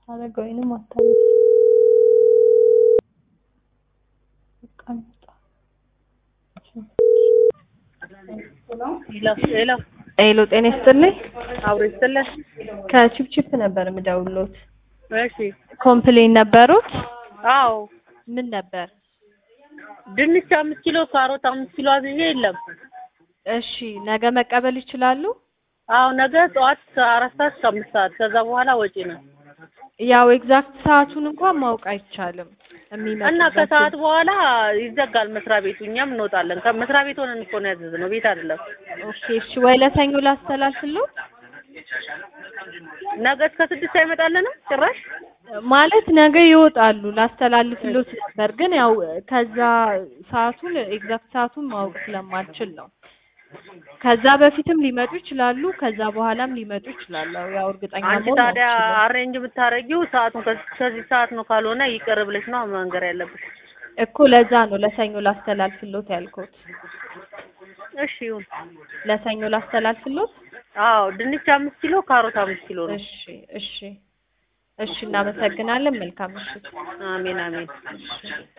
አረጋዊንም አታነሳ በቃ እንውጣ። ሄሎ ሄሎ ጤና ይስጥልኝ። አብሮ ይስጥልን። ከቺፕቺፕ ነበር የምደውልዎት። እሺ ኮምፕሌን ነበሩት? አዎ ምን ነበር? ድንች አምስት ኪሎ ካሮት አምስት ኪሎ አዝዤ የለም። እሺ ነገ መቀበል ይችላሉ? አዎ ነገ ጠዋት አራት ሰዓት እስከ አምስት ሰዓት ከዛ በኋላ ወጪ ነው ያው ኤግዛክት ሰዓቱን እንኳን ማወቅ አይቻልም። የሚመጡበት እና ከሰዓት በኋላ ይዘጋል መስሪያ ቤቱ። እኛም እንወጣለን። ከመስሪያ ቤት ሆነን እኮ ነው ያዘዝነው፣ ቤት አይደለም። ኦኬ እሺ፣ ወይ ለሰኞ ላስተላልፍልዎት? ነገ እስከ ስድስት አይመጣልንም ጭራሽ። ማለት ነገ ይወጣሉ ላስተላልፍልዎት ነበር፣ ግን ያው ከዛ ሰዓቱን ኤግዛክት ሰዓቱን ማወቅ ስለማልችል ነው። ከዛ በፊትም ሊመጡ ይችላሉ፣ ከዛ በኋላም ሊመጡ ይችላሉ። ያው እርግጠኛ አንቺ መሆን ታዲያ አልችልም። አሬንጅ የምታደርጊው ሰዓቱን ከዚህ ከዚህ ሰዓት ነው፣ ካልሆነ ይቅር ብለሽ ነው መንገር ያለብሽ። እኮ ለዛ ነው ለሰኞ ላስተላልፍልዎት ያልኩት። እሺ ይሁን። ለሰኞ ላስተላልፍልዎት? አዎ ድንች አምስት ኪሎ ካሮት አምስት ኪሎ ነው። እሺ እሺ እሺ፣ እናመሰግናለን። መልካም ምሽት። አሜን አሜን።